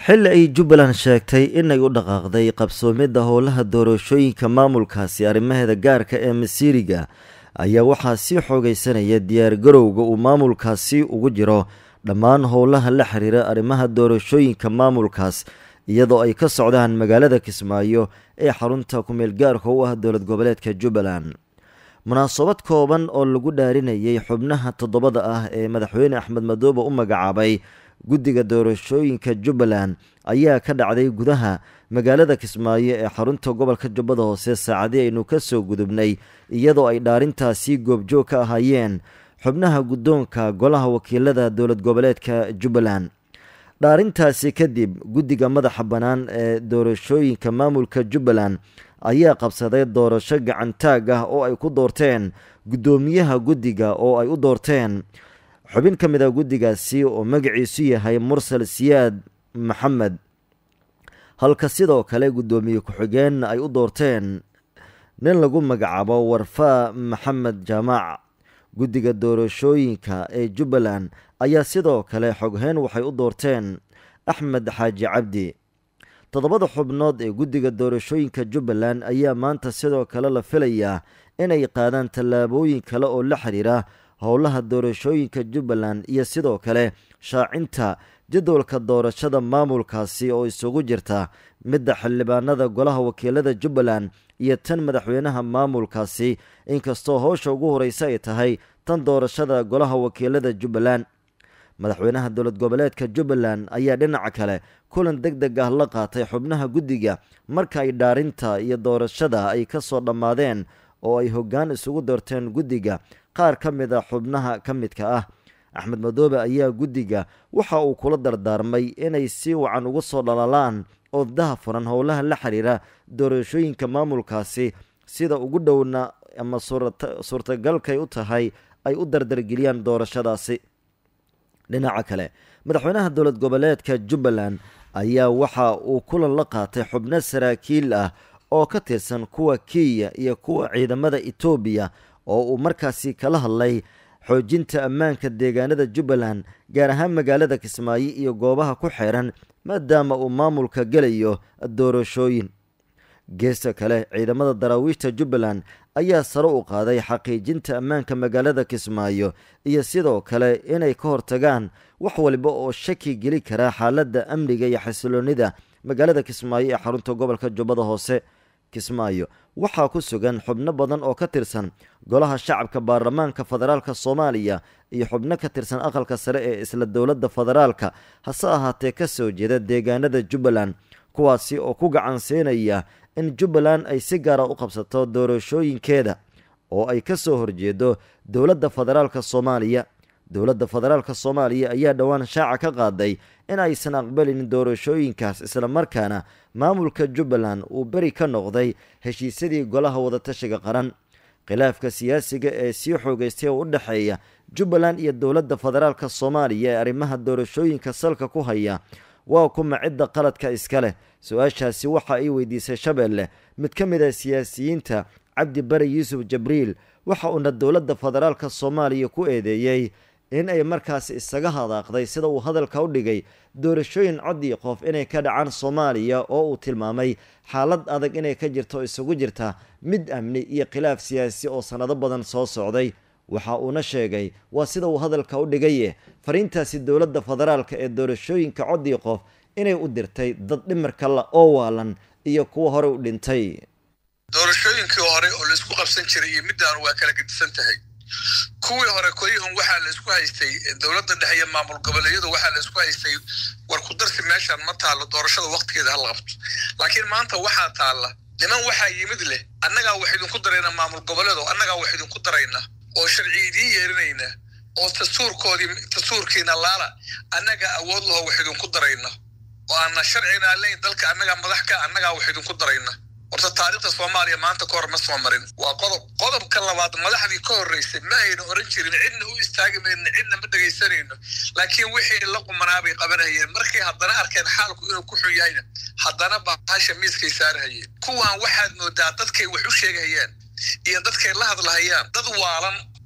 xilli ay jubbaland sheegtay inay u dhaqaaqday qabsoomidda howlaha doorashooyinka maamulkaasi arrimaheeda gaarka ee masiiriga ayaa waxaa sii xoogaysanaya diyaargarowga uu maamulkaasi ugu jiro dhammaan howlaha la xiriira arrimaha doorashooyinka maamulkaas iyadoo ay ka socdaan magaalada kismaayo ee xarunta kumeel gaarka u ah dowlad goboleedka jubbaland munaasabad kooban oo lagu dhaarinayay xubnaha toddobada ah ee madaxweyne axmed madoobe u magacaabay guddiga doorashooyinka jubbaland ayaa ka dhacday gudaha magaalada kismaayo ee xarunta gobolka jubbada hoose saacadii aynu ka soo gudubnay iyadoo ay dhaarintaasi goobjoog ka ahaayeen xubnaha guddoonka golaha wakiilada dowlad goboleedka jubbaland dhaarintaasi kadib guddiga madaxa bannaan ee doorashooyinka maamulka jubbaland ayaa qabsaday doorasho gacantaag ah oo ay ku doorteen guddoomiyaha guddiga oo ay u doorteen xubin ka mid a guddigaasi oo magaciisu yahay mursal siyaad maxamed halka sidoo kale guddoomiye ku-xigeen ay u doorteen nin lagu magacaabo warfaa maxamed jaamac guddiga doorashooyinka ee jubbaland ayaa sidoo kale xogheyn waxay u doorteen axmed xaaji cabdi toddobada xubnood ee guddiga doorashooyinka jubbaland ayaa maanta sidoo kale la filayaa inay qaadaan tallaabooyin kale oo la xiriira howlaha doorashooyinka jubbaland iyo sidoo kale shaacinta jadwalka doorashada maamulkaasi oo isugu jirta midda xildhibaanada golaha wakiilada jubbaland iyo tan madaxweynaha maamulkaasi inkastoo howsha ugu horeysa ay tahay tan doorashada golaha wakiilada jubbaland madaxweynaha dowlad goboleedka jubbaland ayaa dhinaca kale kulan deg deg ah la qaatay xubnaha guddiga marka ay dhaarinta iyo doorashada ay ka soo dhammaadeen oo ay hoggaan isugu doorteen guddiga qaar ka mid a xubnaha ka midka ah axmed madoobe ayaa guddiga waxa uu kula dardaarmay inay si wacan ugu soo dhalalaan oo daha furan howlaha la xiriira doorashooyinka maamulkaasi sida ugu dhowna ama suurtagalkay u tahay ay u dardargeliyaan doorashadaasi dhinaca kale madaxweynaha dowlad goboleedka jubbaland ayaa waxa uu kulan la qaatay xubno saraakiil ah oo ka tirsan kuwa kenya iyo kuwa ciidamada etoobiya oo uu markaasi kala hadlay xoojinta ammaanka deegaanada jubbaland gaar ahaan magaalada kismaayo iyo goobaha ku xeeran maadaama uu maamulka gelayo doorashooyin geesta kale ciidamada daraawiishta jubbaland ayaa sare u qaaday xaqiijinta ammaanka magaalada kismaayo iyo sidoo kale inay ka hortagaan wax waliba oo shaki geli kara xaaladda amniga iyo xasiloonida magaalada kismaayo ee xarunta gobolka jubbada hoose kismaayo waxaa ku sugan xubno badan oo ka tirsan golaha shacabka baarlamaanka federaalka soomaaliya iyo xubno ka tirsan aqalka sare ee isla dowladda federaalka hase ahaatee ka soo jeeda deegaanada jubbaland kuwaasi oo ku gacan siinaya in jubbaland ay si gaara u qabsato doorashooyinkeeda oo ay ka soo horjeedo dowladda federaalka soomaaliya dowladda federaalka soomaaliya ayaa dhowaan shaaca ka qaaday in aysan aqbalin doorashooyinkaas islamarkaana maamulka jubbaland uu beri ka noqday heshiisyadii golaha wadatashiga qaran khilaafka siyaasiga ee sii xoogeystay oo u dhexeeya jubbaland iyo dowladda federaalka soomaaliya ee arrimaha doorashooyinka salka ku haya waa kuma cidda qaladka iska leh su-aashaasi waxa ay weydiisay shabeelle mid ka mid ah siyaasiyiinta cabdi bari yuusuf jabriil waxa uuna dowladda federaalka soomaaliya ku eedeeyey in ay markaasi isaga hadaaqday sida uu hadalka u dhigay doorashooyin cod iyo qof inay ka dhacaan soomaaliya oo uu tilmaamay xaalad adag inay ka jirto isugu jirta mid amni iyo khilaaf siyaasi oo sannado badan soo socday waxa uuna sheegay waa sida uu hadalka u dhigaye fariintaasi dowladda federaalka ee doorashooyinka cod iyo qof inay u dirtay dad dhimarka la oo waalan iyo kuwa hore u dhintay doorashooyinkii hore oo laisku qabsan jiray iyo midaan waa kala gedisan tahay kuwii hore koyihun waxaa la isku haystay dowladda dhexe iyo maamul goboleedyadu waxaa la isku haystay war ku darsi meeshaan ma taalo doorashada waktigeeda hala qabto laakiin maanta waxaa taalla niman waxaa yimid leh annagaa wax idinku darayna maamul goboleedo annagaa wax idinku darayna oo sharci idiin yeerinayna oo dastuurkoodii dastuurkiina laala annagaa awood laho wax idinku darayna oo aana sharcina leyn dalka annagaa madax ka annagaa wax idinku darayna horta taariikhda soomaaliya maanta ka hor ma soo marin waa qodob qodobka labaad madaxdii ka horreysay ma ayna oran jirin cidna u istaagi mayno cidna ma dhegaysanayno laakiin wixii la qumanaa bay qabanayeen markay haddana arkeen xaalku inuu ku xun yahayna haddana bahasha miiskay saarahayeen kuwan waxaad moodaa dadkay wax u sheegayaan iyo dadkay la hadlahayaan dad waalan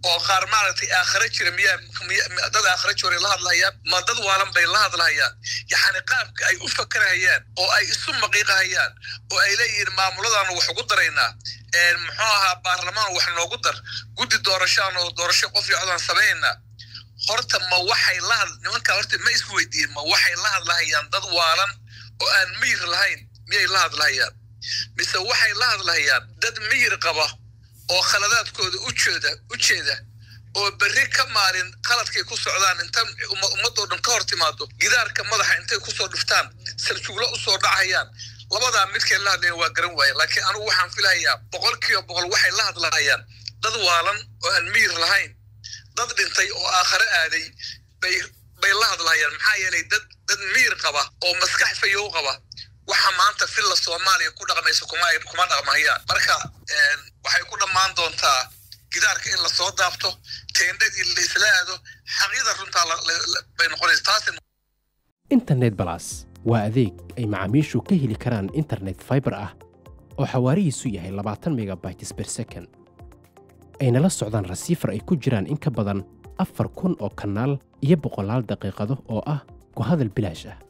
oo qaar maaragtay aakhare jira miyaa dad aakhare jooray la hadlahayaan ma dad waalan bay la hadlahayaan yacni qaabka ay u fakarahayaan oo ay isu maqiiqahayaan oo ay leeyihiin maamuladaanu wax ugu daraynaa muxuu ahaa baarlamaan wax noogu dar guddi doorashaan oo doorasho qof iyo codaan samaynaa horta ma waxay la had nimankaa horta ma isku weydiiyeen ma waxay la hadlahayaan dad waalan oo aan miyir lahayn miyay la hadlahayaan mise waxay la hadlahayaan dad miyir qaba oo khaladaadkooda ujeeda u jeeda oo berri ka maalin qaladkay ku socdaan inta ummadoo dhan ka hor timaado gidaarka madaxa intay kusoo dhuftaan sarjuglo usoo dhacayaan labadaa midkay la hadlayan waa garan waaya laakiin anugu waxaan filahayaa boqol kiiba boqol waxay la hadlahayaan dad waalan oo aan miyir lahayn dad dhintay oo aakhare aaday bay bay la hadlahayaan maxaa yeelay dad dad miyir qaba oo maskax fayow qaba waxa maanta villa soomaaliya ku dhaqmaysa kuma kuma dhaqmayaan marka waxay ku dhammaan doontaa gidaarka in lasoo daabto teendhadii laisla aado xaqyada runtaa bay noqonaysa taas internet balas waa adeeg ay macaamiishu ka heli karaan internet fiber ah oo xawaarihiisu yahay labaatan megabytes per second ayna la socdaan rasiifar ay ku jiraan in ka badan afar kun oo kanaal iyo boqolaal daqiiqado oo ah ku hadal bilaash ah